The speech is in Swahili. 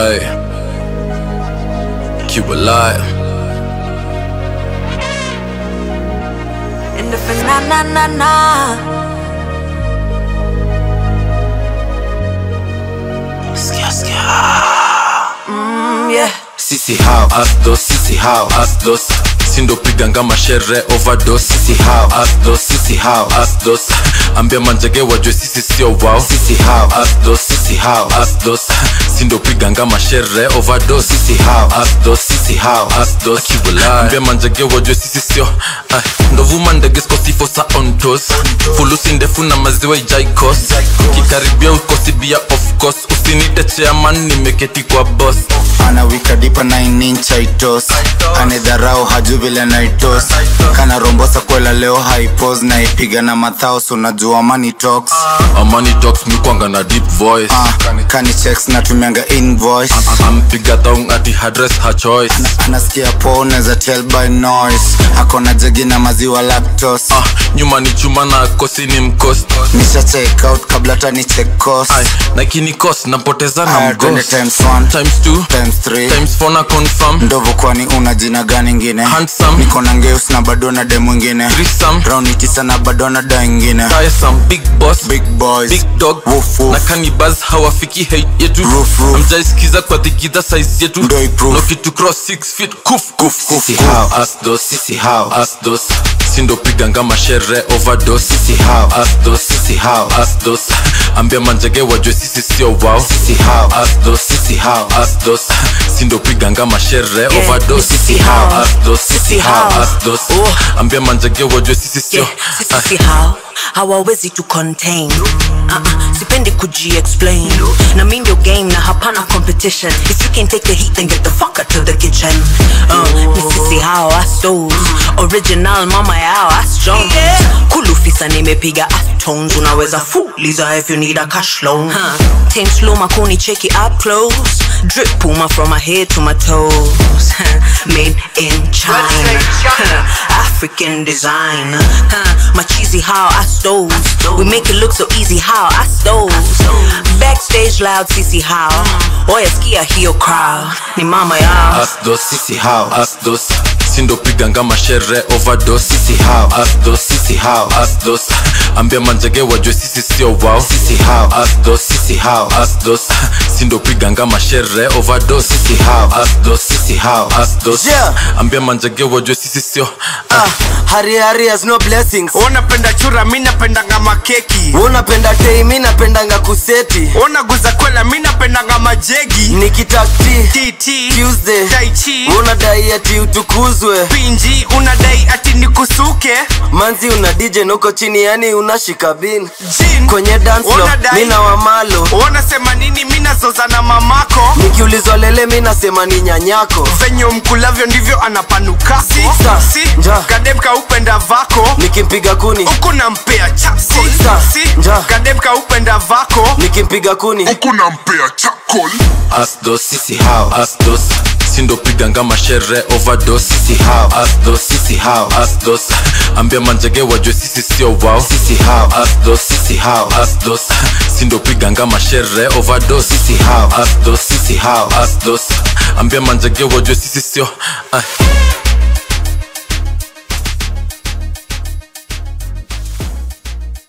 Hey. Keep alive. And if na na na na. Skia, skia. Mm, yeah. Sisi how asdos, sisi how asdos sindo piganga mashere overdose sisi how asdos, sisi how asdos ambia manjage wajue sisi sio wao sisi how asdos, sisi how asdos sindo piganga mashere overdose sisi how asdos, sisi how asdos ambia manjage wajue sisi sio Ay, ndovuma ndege skosifo sa on toes fulusi ndefu na maziwa ijaikos kikaribia ukosibia of course usinite chairman nimeketi kwa boss anawika dipa 9 inch aitos anedharau haju vile naitos kana rombosa kwela leo haipos naipiga na mathaos unajua money talks amani talks mikwanga na deep voice uh, kani checks natumianga invoice ampiga thong ati hadress her choice anasikia po unaweza tell by noise akona jegi na maziwa lactos ah, nyuma ni chuma na kosi ni mkost nisha check out kabla hata ni check cost Ay, na kini cost napoteza na Aya, twende mgos times one, times two times three. times four na confirm ndovo kwani una jina gani ingine Handsome. niko na ngeus na bado na de mwingine threesome rauni tisa na bado na da ingine tiresome big boss big boys big dog Woof, woof. na kanibas hawafiki hate yetu Roof, roof. amjaisikiza kwa dhikidha size yetu Ndo iproof. no kitu cross 6 feet kuf kuf Kuf, sisi kuf. how asdos sisi how asdos sindo piganga mashere overdose sisi how asdos sisi how asdos ambia manjage wajue sisi sio wao sisi how asdos sisi how asdos sindo piganga mashere overdose sisi sisi how how. asdos sisi Sisi how how. asdos Oh. ambia manjage wajue sisi sio Yeah, sisi si how hawawezi to contain uh-uh, sipendi kuji-explain na mi ndio game na hapana competition if you can take the heat then get the fuck out to the kitchen uh, ni sisi how astos original mama yao asjones kulufisa nimepiga tones unaweza fuliza if you need a cash loan huh. Team slow makuni cheki up close drip puma from my head to my toes made in China African design huh. my cheesy how I stole we make it look so easy how I stole backstage loud sisi how oya skia hiyo crowd ni mama yao asdos sisi how asdos sindo piganga mashere overdose sisi how asdos sisi how asdos ambia manjage wajue sisi sio wao sisi how asdos sisi how asdos sindo piganga mashere overdose sisi how asdos sisi how asdos Yeah. ambia manjage wajue sisi sio Ah, hari hari has no blessings unapenda chura mi napendanga makeki unapenda tei mi napendanga kuseti unaguza kwela mi napendanga majegi nikitakti tt Tuesday. taichi unadai ati utukuzwe pinji unadai ati nikusuke manzi una dj nuko chini yani unashika bin jin kwenye dance floor, Unadai- mi na wamalo unasema nini mi nazoza na mamako nikiulizwa lele mi nasema ni nyanyako venye mkulavyo ndivyo anapanuka Sisa. si Nja. kademka upenda vako nikimpiga kuni huku nampea cha Sisa. si Nja. kademka upenda vako nikimpiga kuni asdos sisi how asdos sindo piganga mashere overdose sisi how asdos sisi how asdos ambia manjage wajue sisi sio wao sisi how asdos sisi how asdos sindo piganga mashere overdose sisi how asdos sisi how asdos ambia manjage wajue sisi sio Ay.